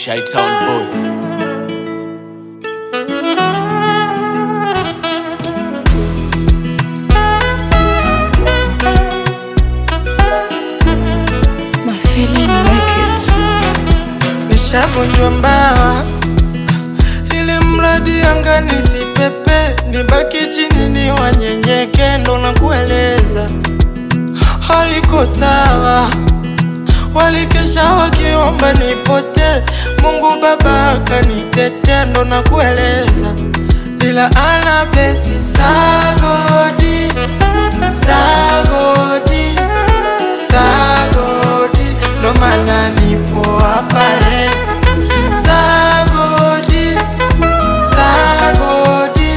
Chi-Town boy. My feeling wicked. Nishavunjwa mbawa ili mradi anga nisipepe, nibaki chini ni wanyenyeke, ndo nakueleza haiko sawa. Walikesha wakiomba nipote, Mungu Baba akanitetea, ndo nakueleza ila ana blesi sagodi sagodi sagodi, ndo maana nipo hapa eh. Sagodi sagodi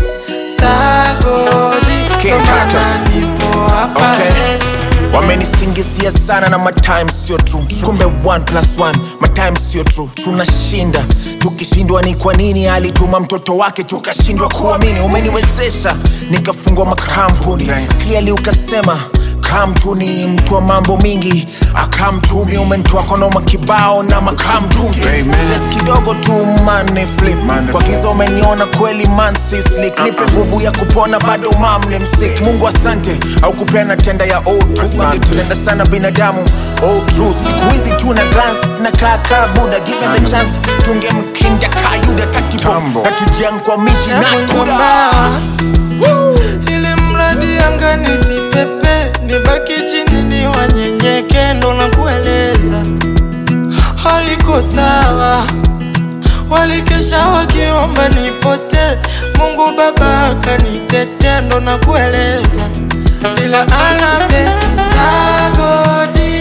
sagodi, King ndo maana Kaka. nipo hapa Okay. eh. wamenisingizia sana na matime sio true kumbe 1 plus 1 matime sio true tunashinda tukishindwa ni kwa nini alituma mtoto wake tukashindwa kuamini umeniwezesha nikafungua makampuni clearly ukasema kamtu ni mtu wa mambo mingi akamtumi umentoa konoma kibao na makamtungi Stress kidogo tu mane flip kwa giza umeniona kweli man sislik nipe nguvu ya kupona bado mamle msik mungu asante au kupeana tenda ya otu wangetutenda sana binadamu oh, true siku hizi tu na glance na kaka buda given the chance tungemkinja kayuda takipo na tujiankwamishi na Navunjwa tuda mbawa ili mradi anga nisipepe, nibaki chini ni wanyenyeke, ndo nakueleza haiko sawa. Walikesha wakiomba nipote, Mungu Baba akanitetea, ndo nakueleza ila ana blesi sagodi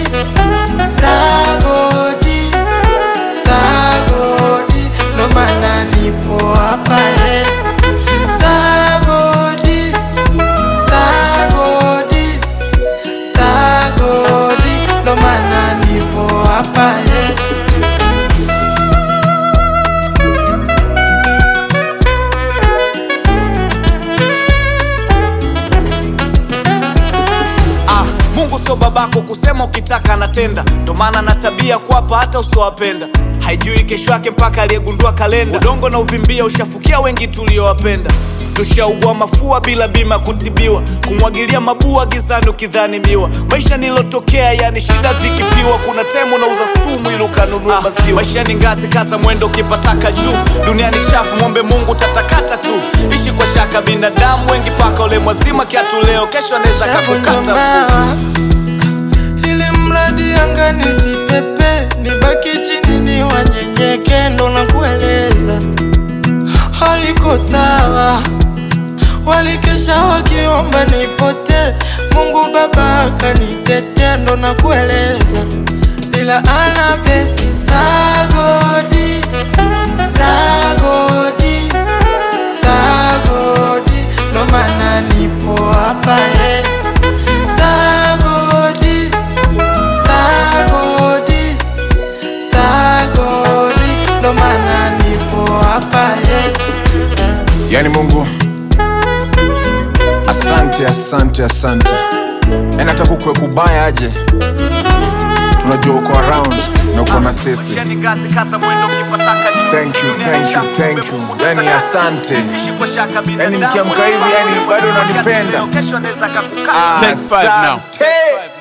sagodi sagodi, ndo maana nipo hapa eh. Sagodi, sagodi, sagodi, ndo maana nipo hapa eh. Ah, Mungu sio babako kusema ukitaka anatenda, ndo maana na tabia kuwapa hata usiowapenda. Haijui kesho yake mpaka aliyegundua kalenda. Udongo na uvimbia ushafukia wengi tuliowapenda. Tushaugua mafua bila bima kutibiwa, kumwagilia mabua gizani ukidhani miwa. Maisha nilotokea yani shida vikipiwa, kuna temu nauza sumu ili ukanunua maziwa. Maisha ni ngazi, kaza mwendo ukipataka juu. Dunia ni chafu, mwombe Mungu tatakata tu. Ishi kwa shaka, binadamu wengi paka ule mwazima kiatu leo, kesho anaweza Shavunjwa kakukata mbawa ili mradi anga nisipepe, nibaki chini ni wanyenyeke, ndo nakueleza haiko sawa. Walikesha wakiomba nipote, Mungu Baba akanitetea, ndo nakueleza ila ana blesi sagodi sagodi sagodi, ndo maana nipo hapa eh. Sagodi, sagodi, sagodi, ndo maana nipo hapa eh. yani mungu asante asante asante yani hata kukwe kubaya aje tunajua uko around na uko na sisi Maisha ni ngazi, kaza mwendo ukipataka juu. Thank you, Dunia thank ni you, chafu, thank kumbe you. Mungu Yani tatakata. asante. Ishi kwa shaka, binadamu nikiamka wengi hivi, yani paka bado ule mwazima unanipenda. kiatu leo, kesho anaweza kakukata. Asante.